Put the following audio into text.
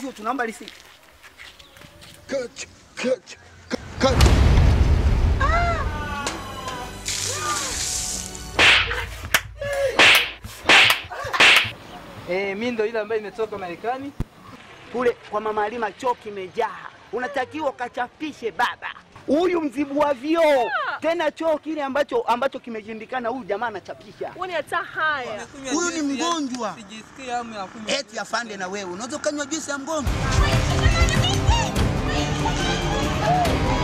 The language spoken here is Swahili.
sio tunaomba risiti. Cut, cut, cut. Eh, mimi ndo ile ambayo imetoka Marekani. Kule kwa mama Halima choo kimejaa, unatakiwa kachapishe baba. Huyu mzibu wa vioo tena choo kile ambacho ambacho kimeshindikana, huyu jamaa anachapisha. Uone hata haya. Huyu ni mgonjwa. Sijisikii hamu ya kunywa. Eti afande, na wewe unaweza ukanywa juisi ya mgonjwa?